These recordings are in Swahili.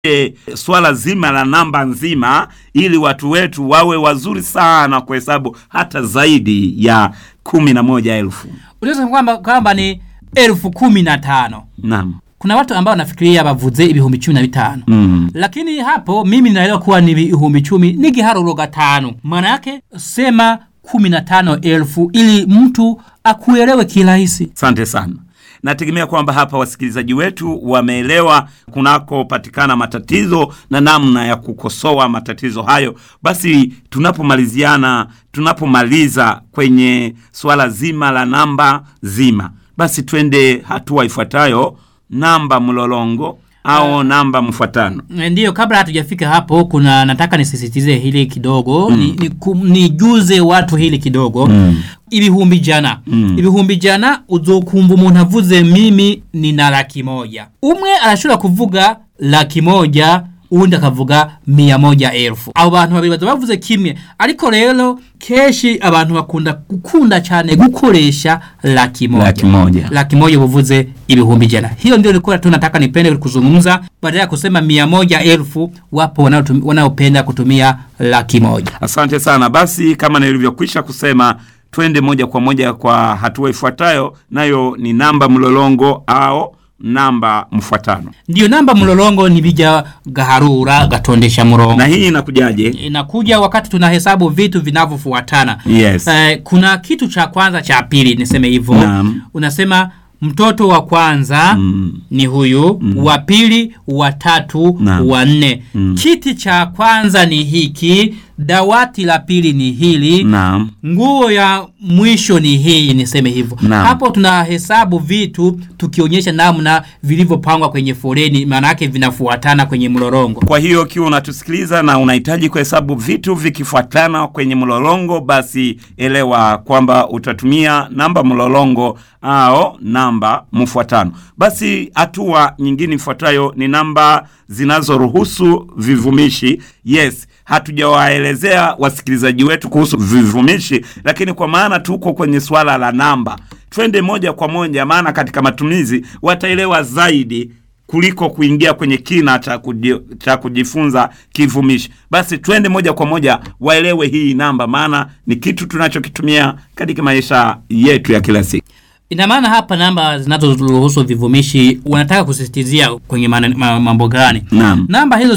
E, swala zima la namba nzima ili watu wetu wawe wazuri sana kuhesabu hata zaidi ya kumi na moja elfu. Unaweza kwamba kwamba ni elfu kumi na tano. Naam. Kuna watu ambao wanafikiria bavuze ibihumbi cumi na bitano Mm. lakini hapo mimi naelewa kuwa ni ibihumbi cumi ni giharuro gatanu, maana yake sema kumi na tano elfu ili mtu akuelewe kirahisi. Asante sana. Nategemea kwamba hapa wasikilizaji wetu wameelewa kunakopatikana matatizo na namna ya kukosoa matatizo hayo. Basi tunapomaliziana, tunapomaliza kwenye swala zima la namba zima, basi twende hatua ifuatayo, namba mlolongo au namba mfuatano. Ndiyo, kabla hatujafika hapo, kuna nataka nisisitize hili kidogo mm. ni, ni, kum- nijuze watu hili kidogo mm. ibihumbi jana mm. ibihumbi jana uzokumva umuntu avuze mimi nina laki moja umwe arashobora kuvuga laki moja uwundi akavuga mia moja elfu abo bantu babiri baza bavuze kimwe ariko rero kenshi abantu bakunda gukunda cyane gukoresha laki moja Laki moja. laki moja uvuze ibihumbi jana. Hiyo ndio nilikuwa tu nataka nipende kuzungumza, badala ya kusema mia moja elfu. Wapo wanaotum- wanaopenda kutumia laki moja. Asante sana. Basi kama nilivyokwisha kusema, twende moja kwa moja kwa hatua ifuatayo, nayo ni namba mlolongo au namba mfuatano. Ndiyo namba mlolongo ni bija gaharura gatondesha murongo. Na hii inakujaje? Inakuja wakati tunahesabu vitu vinavyofuatana. Yes. Eh, kuna kitu cha kwanza cha pili, niseme hivyo. Naam. Unasema mtoto wa kwanza Mm. ni huyu wa pili wa tatu Naam. wa nne kiti cha kwanza ni hiki dawati la pili ni hili Naam. nguo ya mwisho ni hii niseme hivyo Naam. hapo tunahesabu vitu tukionyesha namna vilivyopangwa kwenye foleni maana yake vinafuatana kwenye mlolongo Kwa hiyo ukiwa unatusikiliza na unahitaji kuhesabu vitu vikifuatana kwenye mlolongo, basi elewa kwamba utatumia namba mlolongo au namba mfuatano. Basi hatua nyingine ifuatayo ni namba zinazoruhusu vivumishi. Yes, hatujawaelezea wasikilizaji wetu kuhusu vivumishi, lakini kwa maana tuko kwenye swala la namba, twende moja kwa moja, maana katika matumizi wataelewa zaidi kuliko kuingia kwenye kina cha, kuji, cha kujifunza kivumishi. Basi twende moja kwa moja waelewe hii namba, maana ni kitu tunachokitumia katika maisha yetu ya kila siku. ina maana hapa namba zinazoruhusu vivumishi wanataka kusisitizia kwenye maana- ma- mambo gani Naam. namba hizo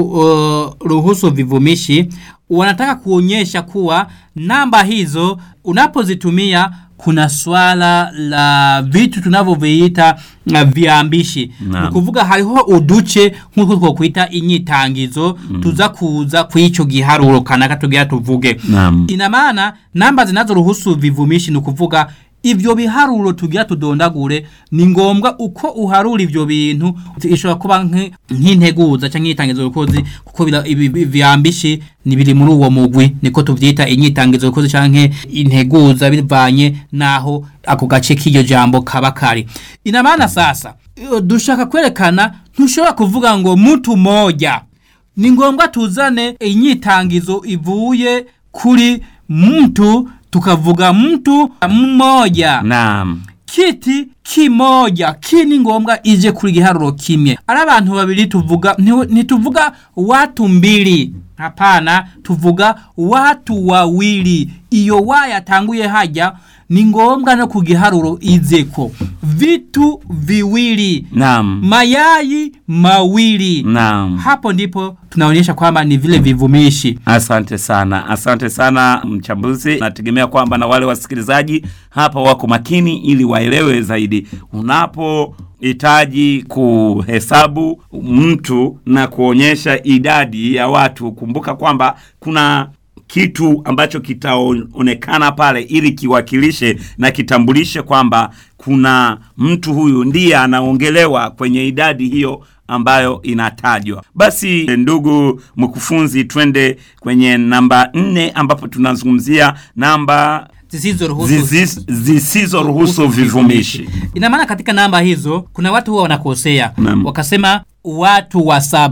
zinazoruhusu vivumishi wanataka kuonyesha kuwa namba hizo unapozitumia kuna swala la vitu tunavyoviita uh, viambishi Naam. ni kuvuga hariho uduce nk'uko twokwita inyitangizo tuza kuza kw'ico giharuro kanaka tugira tuvuge Naam. ina maana namba zinazoruhusu vivumishi ni ukuvuga ivyo biharuro tugira tudondagure ni ngombwa uko uharura ivyo bintu ishobora kuba nk- nk'integuza canke inyitangizo rukozi kuko bira- ibi- ibi- vyambishi ni biri muri uwo mugwi niko tuvyita inyitangizo rukozi canke integuza bivanye naho ako gace k'iryo jambo kaba kari ina maana sasa iyo dushaka kwerekana ntushobora kuvuga ngo mtu moja ni ngombwa tuzane inyitangizo ivuye kuri mtu tukavuga mtu mmoja Naam. kiti kimoja ki ni ngombwa ije kuri giharuro kimwe ari abantu babiri tuvuga nti- ntituvuga watu mbili hapana tuvuga watu wawili iyo wa yatanguye haja ni ngombwa no ku giharuro izeko vitu viwili Naam. mayai mawili Naam. hapo ndipo tunaonyesha kwamba ni vile vivumishi Asante sana, asante sana mchambuzi. Nategemea kwamba na wale wasikilizaji hapa wako makini ili waelewe zaidi. Unapohitaji kuhesabu mtu na kuonyesha idadi ya watu, kumbuka kwamba kuna kitu ambacho kitaonekana pale ili kiwakilishe na kitambulishe kwamba kuna mtu huyu ndiye anaongelewa kwenye idadi hiyo ambayo inatajwa. Basi ndugu mkufunzi, twende kwenye namba nne ambapo tunazungumzia namba zisizoruhusu zizi- zisizoruhusu vivumishi. ina maana katika namba hizo kuna watu huwa wanakosea Naam. wakasema watu wa saba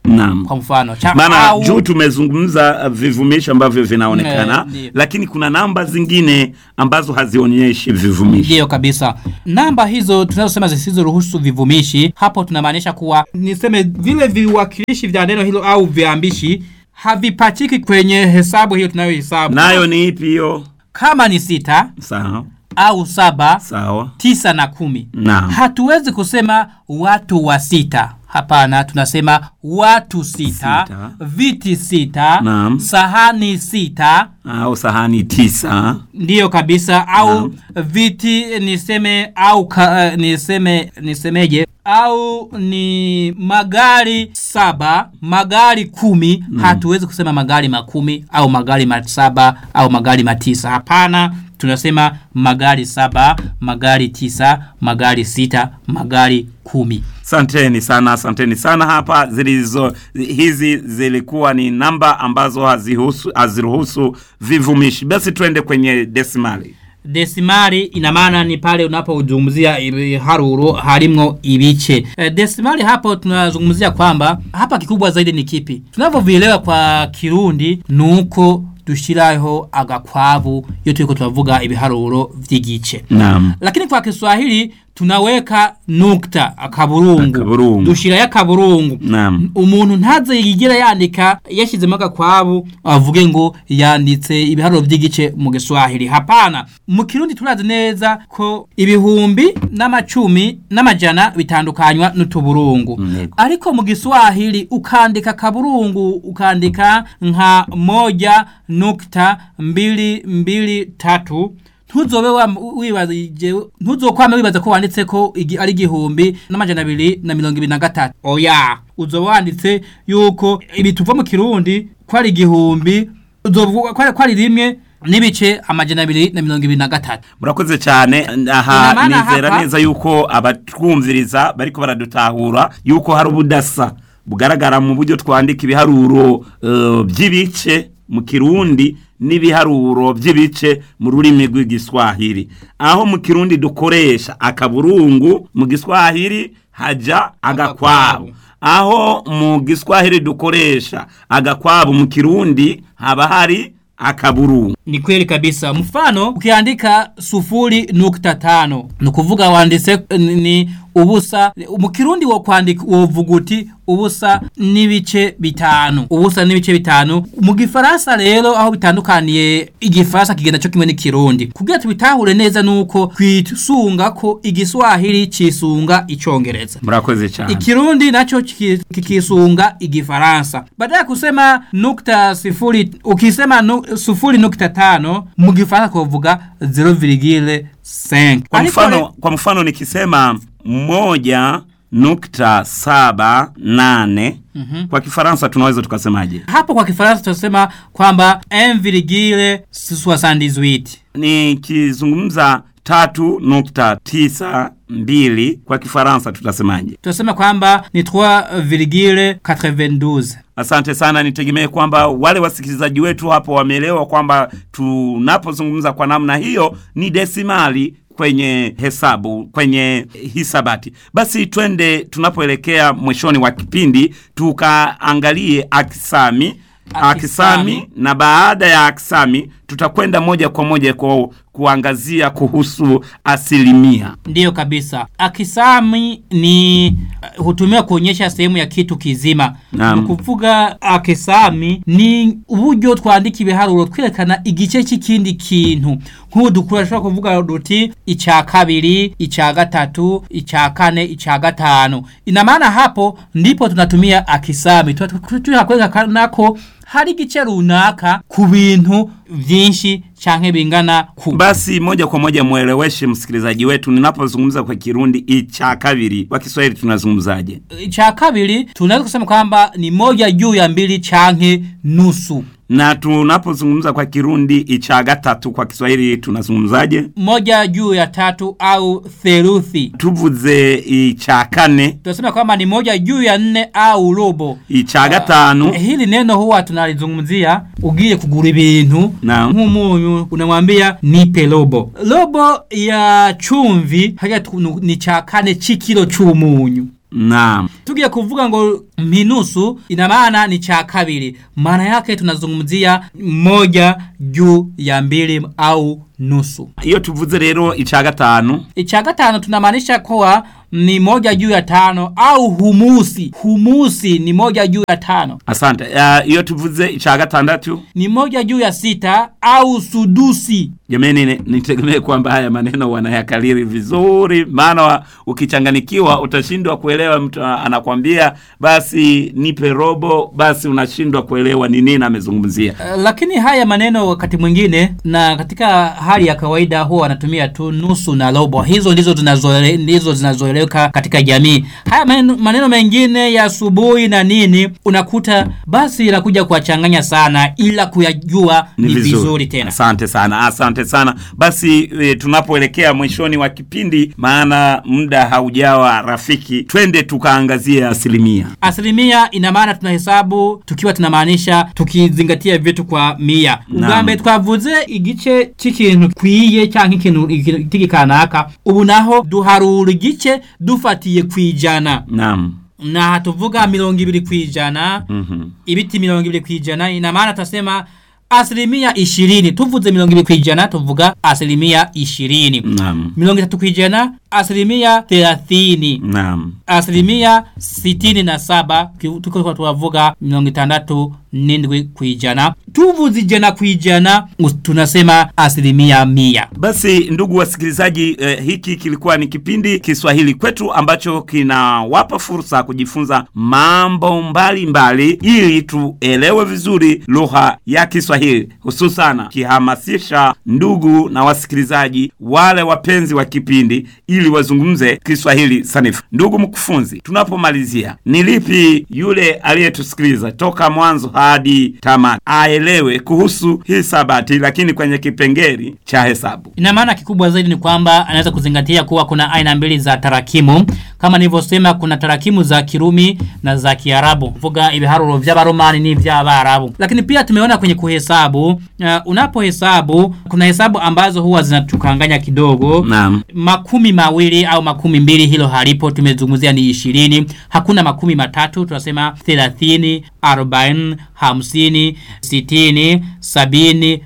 Naam. kwa mfano cha, maana au- juu tumezungumza uh, vivumishi ambavyo vinaonekana Eh, ndiyo. lakini kuna namba zingine ambazo hazionyeshi vivumishi Ndiyo kabisa. Namba hizo tunazosema zisizoruhusu vivumishi, hapo tunamaanisha kuwa niseme vile viwakilishi vya neno hilo au viambishi havipachiki kwenye hesabu hiyo tunayohesabu. nayo ni ipi hiyo Kama ni sita sawa au saba, sawa tisa na kumi, Naam. hatuwezi kusema watu wa sita. Hapana, tunasema watu sita, Sita. viti sita, Naam. sahani sita, au sahani tisa ndiyo kabisa au Naam. viti niseme au ka, uh, niseme nisemeje au ni magari saba magari kumi hatuwezi kusema magari makumi au magari masaba au magari matisa hapana tunasema magari saba magari tisa magari sita magari kumi Asanteni sana, asanteni sana. Hapa zilizo hizi zilikuwa ni namba ambazo hazihusu haziruhusu vivumishi. Basi twende kwenye desimali. desimali ina maana ni pale unapozungumzia haruro harimwo ibice e, desimali hapo tunazungumzia kwamba hapa kikubwa zaidi ni kipi tunavyovielewa kwa kirundi nuko dushiraho agakwabu iyo turiko turavuga ibiharuro vy'igice Naam. lakini kwa Kiswahili tunaweka nukta akaburungu Akaburungu. dushirayo akaburungu Naam. umuntu ntaze yigira yandika yashizemo agakwabu avuge ngo yanditse ibiharuro by'igice mu giswahili hapana mu kirundi turazi neza ko ibihumbi n'amacumi n'amajana bitandukanywa n'utuburungu Yego. ariko mu giswahili ukandika kaburungu ukandika nka moja nukta mbili mbili tatu ntuzobe wa- wibazije ntuzokwame wibaza ko wanditse ko igi- ari igihumbi n'amajana abiri na mirongo ibiri na gatatu oya uzoba wanditse yuko ibi tuva mu kirundi ko ari igihumbi uzovuga ko ari- ko ari rimwe n'ibice amajana abiri na mirongo ibiri na gatatu murakoze cyane aha Ina maana nizera hapa- neza yuko abatwumviriza bariko baradutahura yuko hari ubudasa bugaragara mu buryo twandika ibiharuro eh, by'ibice mu kirundi n'ibiharuro by'ibice mu rurimi rw'igiswahili aho mu kirundi dukoresha akaburungu mu giswahili haja agakwabu aho mu giswahili dukoresha agakwabu mu kirundi haba hari akaburungu ni kweli kabisa mfano ukiandika sufuri nukta tano ni ukuvuga wanditse ni- ni ubusa mu kirundi wo kwandika wovuga uti ubusa n'ibice bitanu ubusa n'ibice bitanu mu gifaransa rero aho bitandukaniye igifaransa kigenda cyo kimwe n'ikirundi kugira tubitahure neza nuko twisunga ko igiswahili cisunga icongereza murakoze cyane Ikirundi nacho kiki- kikisunga igifaransa. Baada ya kusema nukta sifuri, ukisema nu, sufuri nukta tano, mu gifaransa kuvuga 0,5. kwa Ariko mfano, le- kwa mfano nikisema moja nukta saba nane kwa kifaransa tunaweza tukasemaje hapo kwa kifaransa tunasema kwamba 1,78. nikizungumza tatu nukta tisa mbili kwa kifaransa tutasemaje Tunasema kwamba ni 3,92. asante sana nitegemee kwamba wale wasikilizaji wetu hapo wameelewa kwamba tunapozungumza kwa namna hiyo ni desimali kwenye hesabu kwenye hisabati basi twende tunapoelekea mwishoni wa kipindi tukaangalie akisami akisami Akisami. na baada ya akisami tutakwenda moja kwa moja kwa kuangazia kuhusu asilimia Ndiyo kabisa. Akisami ni uh, hutumiwa kuonyesha sehemu ya kitu kizima. Naam. Ni kuvuga akisami ni uburyo twandika ibiharuro twerekana igice cy'ikindi kintu. Nk'ubu dukoresha kuvuga duti icya kabiri, icya gatatu, icya kane, icya gatanu. Ina maana hapo ndipo tunatumia akisami. Tunataka kwerekana ko hari igice runaka ku bintu vyinshi canke bingana ku basi moja kwa moja mweleweshe msikilizaji wetu ninapozungumza kwa kirundi icha kabiri kwa kiswahili tunazungumzaje cha kabiri tunaweza kusema kwamba ni moja juu ya mbili chanke nusu na tunapozungumza kwa kirundi icha gatatu kwa kiswahili tunazungumzaje moja juu ya tatu au theluthi tuvuze icha kane tunasema kwamba ni moja juu ya nne au robo icha gatanu hili neno huwa tunalizungumzia ugiye kugura ibintu Naam. nk'umunyu unamwambia nipe robo robo ya chumvi hajya tu- ni cha kane c'ikiro c'umunyu naam tugiye kuvuga ngo minusu ina maana ni cha kabili maana yake tunazungumzia moja juu ya mbili au nusu iyo tuvuze rero ica gatanu icha gatano tunamaanisha kuwa ni moja juu ya tano au humusi humusi ni moja juu ya tano asante uh, iyo tuvuze ica gatandatu ni moja juu ya sita au sudusi jamani ni- nitegemee kwamba haya maneno wanayakaliri vizuri maana wa- ukichanganikiwa utashindwa kuelewa mtu a- anakwambia basi nipe robo basi unashindwa kuelewa ni nini amezungumzia Uh, lakini haya maneno wakati mwingine na katika hali ya kawaida huwa wanatumia tu nusu na robo hizo ndizo zinazoele- ndizo zinazoeleweka katika jamii haya maneno, maneno mengine ya asubuhi na nini unakuta basi inakuja kuwachanganya sana ila kuyajua ni, vizuri. tena asante sana asante sana basi e, tunapoelekea mwishoni wa kipindi maana muda haujawa rafiki twende tukaangazie asilimia asilimia ina maana tunahesabu tukiwa tunamaanisha tukizingatia vitu kwa mia Naam. ubwambere twavuze igice c'ikintu kwiye canke ikintu iki kanaka ubu naho duharura igice dufatiye kwijana naam na tuvuga mirongo ibiri kwijana Mhm. ibiti mirongo ibiri kwijana ina maana tutasema asilimia ishirini tuvuze mirongo ibiri kwijana tuvuga asilimia ishirini naam mirongo itatu kwijana asilimia thelathini naam asilimia sitini na saba ki- tuko tuwavuga mirongo itandatu n'indwi kwijana tuvuze ijana kwijana us- tunasema asilimia mia Basi ndugu wasikilizaji, eh, hiki kilikuwa ni kipindi Kiswahili kwetu ambacho kinawapa fursa kujifunza mambo mbalimbali mbali, ili tuelewe vizuri lugha ya Kiswahili, hususana kihamasisha ndugu na wasikilizaji wale wapenzi wa kipindi ili wazungumze Kiswahili sanifu. Ndugu mkufunzi, tunapomalizia, ni lipi yule aliyetusikiliza toka mwanzo hadi tamati aelewe kuhusu hisabati, lakini kwenye kipengeli cha hesabu? ina maana kikubwa zaidi ni kwamba anaweza kuzingatia kuwa kuna aina mbili za tarakimu kama nilivyosema kuna tarakimu za kirumi na za kiarabu vuga ibiharuro vy'abaromani n'ivy'abarabu lakini pia tumeona kwenye kuhesabu uh, unapohesabu kuna hesabu ambazo huwa zinatukanganya kidogo Naam. makumi mawili au makumi mbili hilo halipo tumezungumzia ni ishirini hakuna makumi matatu tunasema thelathini arobaini hamsini sitini sabini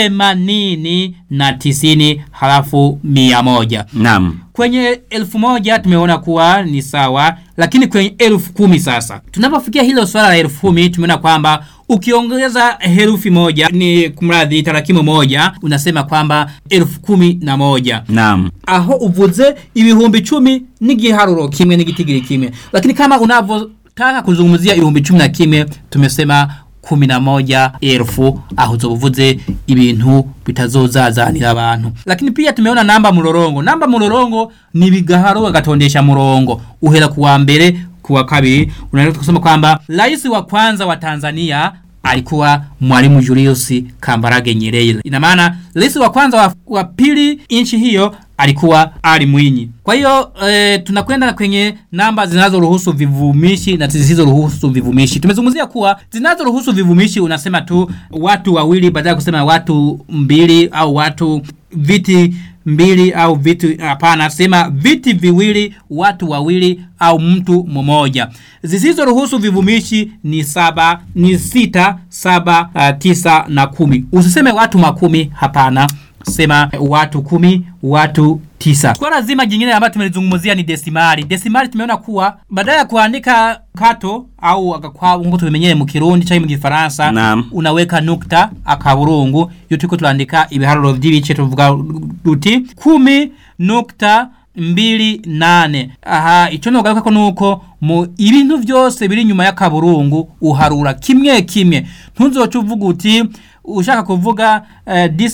themanini na tisini halafu mia moja Naam. kwenye elfu moja tumeona kuwa ni sawa lakini kwenye elfu kumi sasa tunapofikia hilo swala la elfu kumi tumeona kwamba ukiongeza herufi moja ni kumradhi tarakimu moja unasema kwamba elfu kumi na moja Naam. aho uvuze ibihumbi cumi n'igiharuro kimwe n'igitigiri kimwe lakini kama unavyotaka kuzungumzia ibihumbi cumi na kimwe tumesema kumi na moja elfu aho uzobuvuze ibintu bitazozazanira abantu lakini pia tumeona namba murorongo namba murorongo ni bigaharo agatondesha murongo uhera kuwa mbere kuwa kabiri unaweza kusema kwamba rais wa kwanza wa Tanzania alikuwa mwalimu Julius Kambarage Nyerere. Ina maana rais wa kwanza wa, wa pili nchi hiyo alikuwa Ali Mwinyi. Kwa hiyo e, tunakwenda kwenye namba zinazoruhusu vivumishi na zisizoruhusu vivumishi. Tumezungumzia kuwa zinazoruhusu vivumishi unasema tu watu wawili badala ya kusema watu mbili au watu viti mbili au vitu hapana sema viti viwili watu wawili au mtu mmoja zisizoruhusu vivumishi ni saba ni sita saba uh, tisa na kumi usiseme watu makumi hapana sema watu kumi watu tisa swala zima jingine ambayo tumelizungumzia ni desimali desimali tumeona kuwa badala ya kuandika kato au agakwabu ngo tubimenyere mu kirundi cyangwa mu gifaransa Naam. unaweka nukta akaburungu iyo turiko turandika ibiharuro vy'ibice tuvuga duti kumi nukta mbili nane aha ico nogaruka ko nuko mu ibintu vyose biri nyuma y'akaburungu uharura kimwe kimwe ntuzoca uvuga uti ushaka kuvuga uh,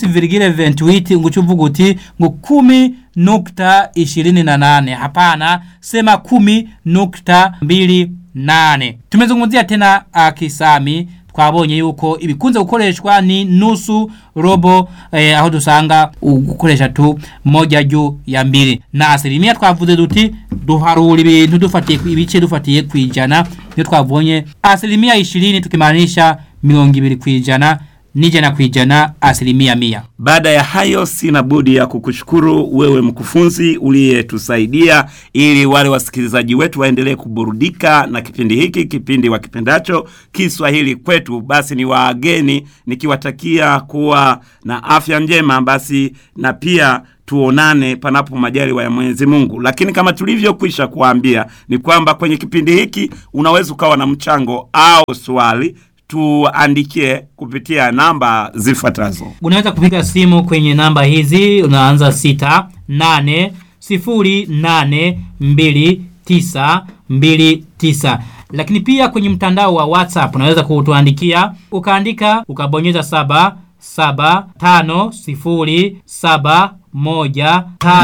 10,28 ngo uvuga uti ngo kumi nukta ishirini na nane hapana sema kumi nukta mbili nane tumezungumzia tena uh, kisami twabonye yuko ibikunze gukoreshwa ni nusu robo eh, aho dusanga gukoresha tu moja juu ya mbili na asilimia twavuze duti duharura ibintu dufatiye ku- ibice dufatiye kwijana niyo twabonye asilimia ishirini tukimaanisha mirongo ibiri kwijana nijana kwijana asilimia mia. Baada ya hayo, sina budi ya kukushukuru wewe mkufunzi uliyetusaidia ili wale wasikilizaji wetu waendelee kuburudika na kipindi hiki, kipindi wakipendacho Kiswahili kwetu. Basi ni waageni nikiwatakia kuwa na afya njema, basi na pia tuonane panapo majaliwa ya Mwenyezi Mungu. Lakini kama tulivyokwisha kuambia ni kwamba kwenye kipindi hiki unaweza ukawa na mchango au swali tuandikie kupitia namba zifuatazo. Unaweza kupiga simu kwenye namba hizi, unaanza sita nane sifuri nane mbili tisa mbili tisa. Lakini pia kwenye mtandao wa WhatsApp unaweza kutuandikia ukaandika ukabonyeza saba saba tano sifuri saba moja tano